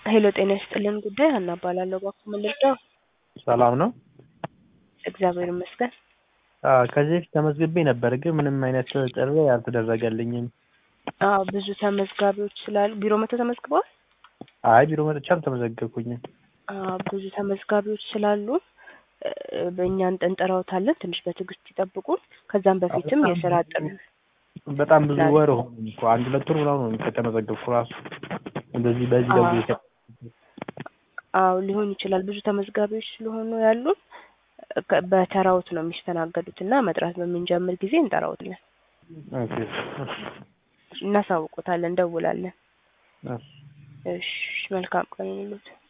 ሄሎ ጤና ይስጥልን ጉዳይ ሀና እባላለሁ። እባክዎ ምን ልርዳው? ሰላም ነው? እግዚአብሔር ይመስገን። አዎ ከዚህ በፊት ተመዝግቤ ነበር ግን ምንም አይነት ጥሪ አልተደረገልኝም። አዎ ብዙ ተመዝጋቢዎች ስላሉ ቢሮ መጥተው ተመዝግበዋል? አይ ቢሮ መጥቼ አልተመዘገብኩኝም። አዎ ብዙ ተመዝጋቢዎች ስላሉ እ በእኛ እንጠራዎታለን። ትንሽ በትዕግስት ይጠብቁን። ከዛም በፊትም የስራ ጥሪ በጣም ብዙ ወር ሆኖኝ እኮ አንድ ሁለት ወር ምናምን ሆኖኝ ከተመዘገብኩ ራሱ እንደዚህ በዚህ ደውዬ ተ- አዎ ሊሆን ይችላል። ብዙ ተመዝጋቢዎች ስለሆኑ ያሉን ከ- በተራዎት ነው የሚስተናገዱት እና መጥራት በምንጀምር ጊዜ እንጠራዎታለን፣ ኦኬ። እናሳውቆታለን፣ እንደውላለን። እሺ። እሺ መልካም ቀን ይሁንልዎት።